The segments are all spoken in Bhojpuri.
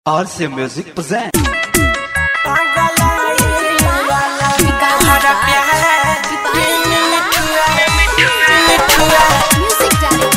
RC Music present. Music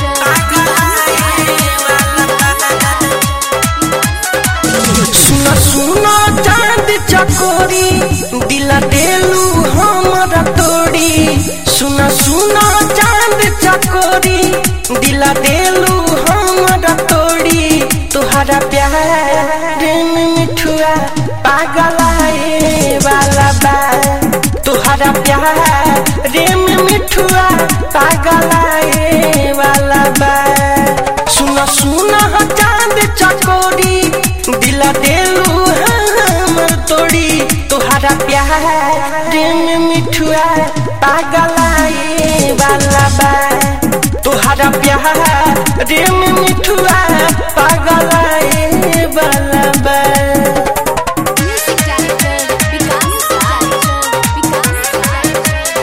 सुना सुना चांद चकोरी दिला देलू हमरा तोड़ी सुना सुना चांद चकोरी दिला देलू हमरा तोड़ी तुहरा प्यार में मिठुआ पागलाए वाला बा तुहरा प्यार में मिठुआ पागलाए वाला बा सुना सुना चांद चकोरी दिला देलू हमर तोड़ी तुहरा प्यार में मिठुआ पागलाए वाला बा तुहरा प्यार में मिठुआ पागलाए वाला बा director, Vikas director, Vikas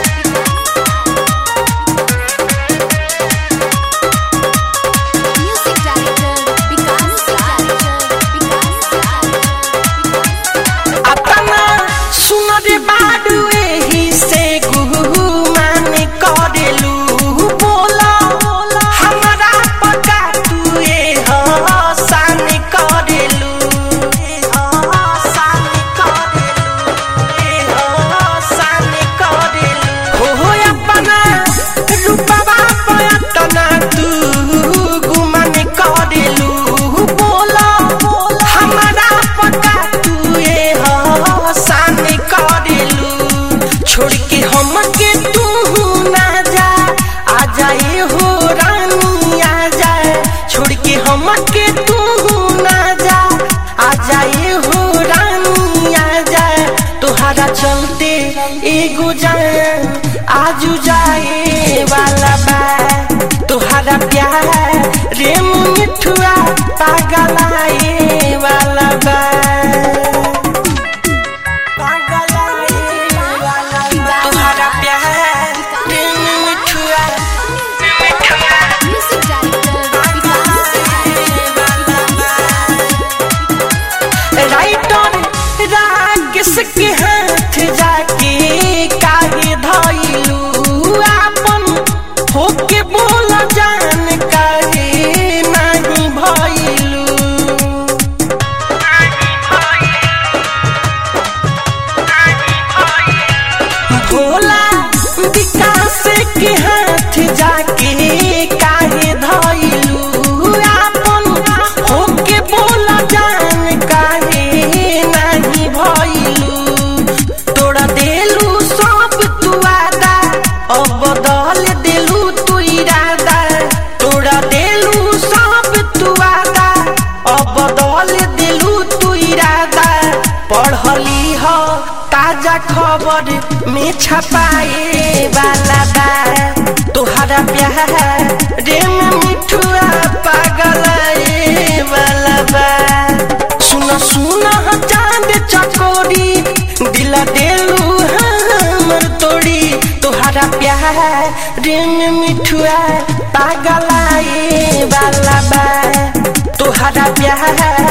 director. Music director, Vikas director, Vikas अपना सुनर बाडू एही से गुमान करेलू बोला हमरा पका तू ए हसान करेलू ए हसान करेलू ए हसान करेलू हो हो अपना रूपवा पयतना तू गुमान करेलू बोला हमरा पका तू ए हसान करेलू छोड़ के हम के तू ना जा आ जाए हो रानी आ जाए छोड़ के हम के तू ना जा आ जाए हो रानी आ जाए तोहरा चलते एगो जाए आजू जाए वाला बा तोहरा प्यार रेम मिठुआ पागलाए वाला बा तोहरा प्यार रेम मिठुआ Music director, Vikas राइटर रागस के हाथ जाके काहे धइलू आपन होके बोल जान काहे नहीं भइलू भोला विकास के हाथ जाके काहे धइलू आपन होके बोल जान काहे नहीं भइलू तोड़ा देलू सब तू आदा अब बदल देलू तू इरादा तोड़ा देलू सब तू आदा अब बदल देलू तू इरादा पढ़ली हो ताजा खबर में छपाए वाला बा तोहरा प्यार रे में मिठुआ पागलाए वाला बा सुना सुना चांद चकोरी दिला देलू हमर तोड़ी तोहरा प्यार रे में मिठुआ पागलाए वाला बा तोहरा प्यार